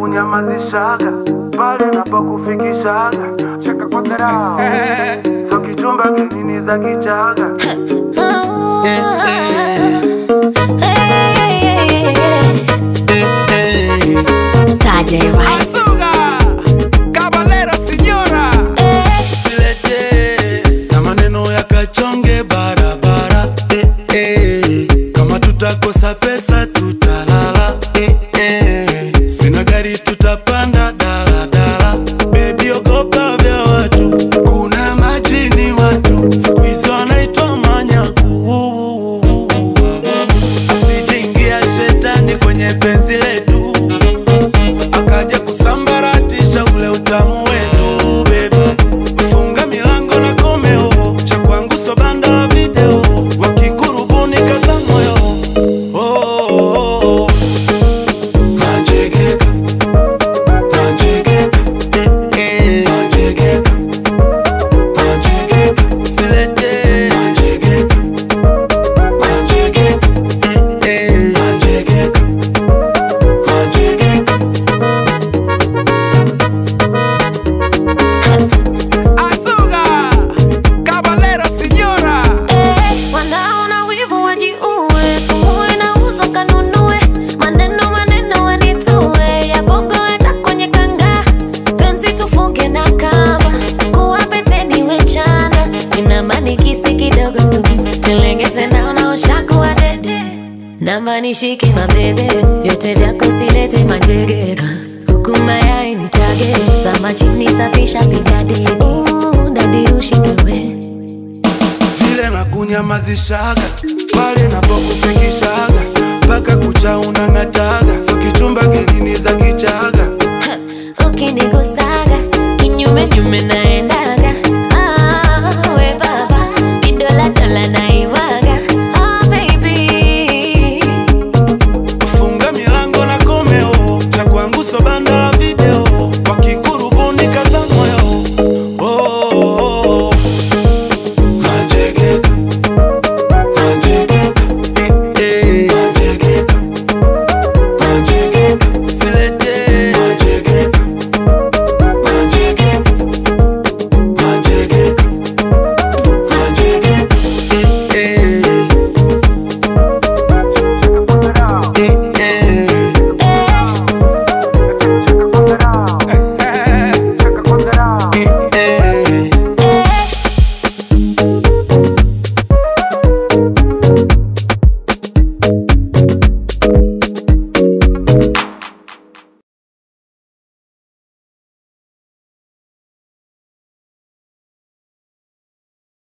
nakunyamazishaga pale napokufikishaga cheka kwa dharau so kichumba kinini za kichaga Tajay Rice. Azuga, Cabalera Señora. Usilete na maneno ya kachonge barabara eh, eh. Kama tutakosa pesa tutalala eh, eh. Sina gari tutapanda daladala Baby ogopa vya watu kuna majini watu siku hizi wanaitwa manyaku Asijeingia shetani kwenye penzi letu akaja kusambaratisha ule utamu wetu baby. Funga milango na komeo cha kwangu so banda la video wakikurubuni kaza moyo oh, oh, oh. Manjegeka, manjegeka, eh, eh. Manjegeka, manjegeka, usilete manjegeka, manjegeka, eh, eh. Manjegeka, manjegeka. Azuga, Cabalera Señora. Eh, wanaona wivu wajiue, sumu inauzwa kanunue, maneno maneno wanitue, ya bongo hata kwenye kanga, penzi tufunge na kamba, kuwa peteni wechana, ina manikisi kidogo tu, nilegeze naona ushakuwa dede, namba nishike mabebe, vyote vyako silete manjegeka, kuku mayai nitage, zama chini safisha piga deni, Uh, dadi ushindwe we vile na kunyamazishaga pale napokufikisha